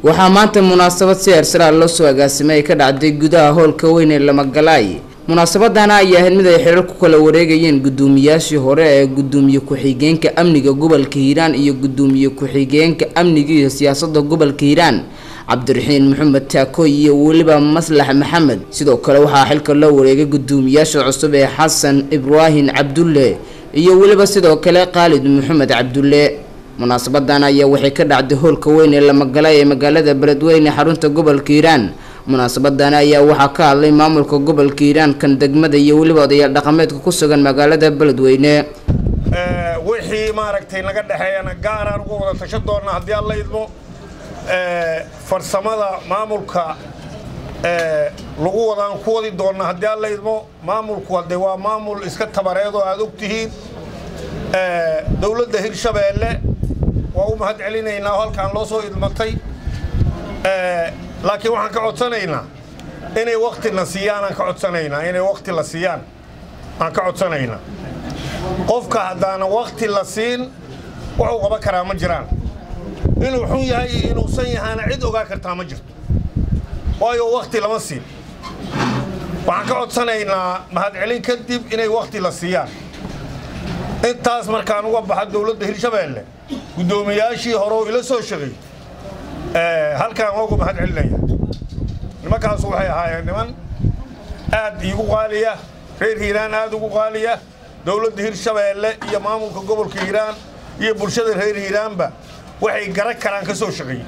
waxaa maanta munaasabad si hersaraal loo soo agaasimay ay ka dhacday gudaha howlka weyn ee lamagalaay munaasabadana ayaa ahayd mid ay xirar ku kala wareegayeen guddoomiyaashii hore ee guddoomiye ku-xigeenka amniga gobolka hiiraan iyo guddoomiye ku-xigeenka amniga iyo siyaasadda gobolka hiiraan cabdiraxiin maxamed taakooy iyo weliba maslax maxamed sidoo kale waxaa xilka loo wareegay guddoomiyaasha cusub ee xasan ibraahim cabdulle iyo weliba sidoo kale khaalid maxamed cabdulle munaasabadan ayaa waxay ka dhacday howlka weyn ee lamagala ee magaalada beledweyne xarunta gobolka hiiraan munaasabadan ayaa waxaa ka hadlay maamulka gobolka hiiraan kan degmada iyo weliba odayaal dhaqameedka ku sugan magaalada beledweyne wixii maaragtay naga dhexeeyana gaaraan uga wada tasho doonna haddii alla idmo farsamada maamulka lagu wadaan ku wadi doonna haddii alla idmo maamulku hadde waa maamul iska tabareed oo aad og tihiin dowladda hirshabeelle waa u mahad celinaynaa oo halkaan loo soo idmatay laakiin waxaan ka codsanaynaa inay waktina siiyaan aan ka codsanaynaa inay wakti la siiyaan aan ka codsanaynaa qofka haddaana wakti la siin wuxuu qaban karaa ma jiraan inuu xun yahay iyo inuusan yahaana cid ogaa kartaa ma jirto waayo wakti lama siin waxaan ka codsanaynaa mahadcelin kadib inay wakti la siiyaan intaas markaan uga baxa dowladda hirshabeelle guddoomiyaashii hore oo ila soo shaqeey halkaan waa ugu mahad celinaya nimankaasu waxay ahaayeen niman aad iigu qaaliya reer hiiraan aad ugu qaaliya dowladda hirshabeelle iyo maamulka gobolka hiiraan iyo bulshada reer hiiraanba waxay garan karaan ka soo shaqeeyey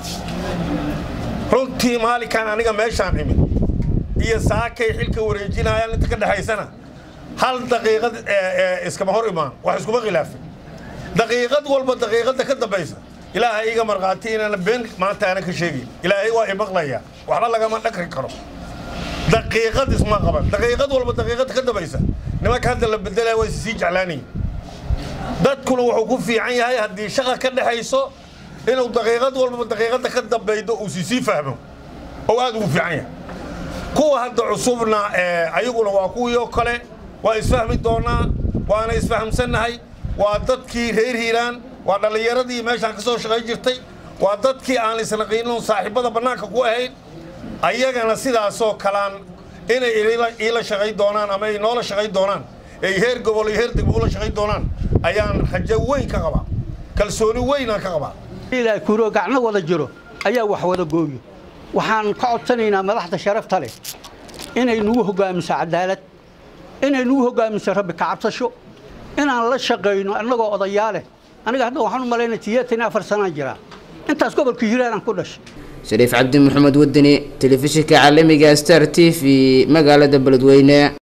runtii maalinkaan aniga meeshaan imid iyo saakay xilka wareejinayaan inta ka dhexaysana hal daqiiqad iskama hor imaan wax iskuma khilaafin daqiiqad walba daqiiqadda ka dambaysa ilaahay iga markhaati inaana been maanta aana ka sheegin ilaahay waa imaqlayaa waxba lagama dhakri karo daqiiqad isma qaban daqiiqad walba daqiiqadda ka dambaysa nimanka hadda la bedelaya waa sii jeclaanayeen dadkuna wuxuu ku fiican yahay haddii shaqa ka dhexayso inuu daqiiqad walba daqiiqadda ka dambaydo uu sisii fahmo oo aad ugu fiican yahay kuwa hadda cusubna ayaguna waa kuwii oo kale waa isfahmi doonaa waana isfahamsannahay waa dadkii reer hiiraan waa dhallinyaradii meeshaan ka soo shaqayn jirtay waa dadkii aan isnaqiinin saaxiibada bannaanka ku ahayn ayagana sidaasoo kalaan inay iila shaqayn doonaan ama ay noola shaqayn doonaan ay heer gobol iyo heer degmo ula shaqayn doonaan ayaan rajo weyn ka qabaa kalsooni weynaan ka qabaa ilaa kuuro gacno wada jiro ayaa wax wada gooyo waxaan ka codsanaynaa madaxda sharafta leh inay nagu hoggaamiso cadaalad inay nagu hoggaamiso rabbi kacabsasho inaan la shaqayno annagoo odayaaleh aniga hadda waxaan u malaynaya sideetan afar sanaan jiraa intaas gobolka hiiraanaan ku dhashay shariif cabdi maxamed wadani telefishinka caalamiga star t v magaalada beledweyne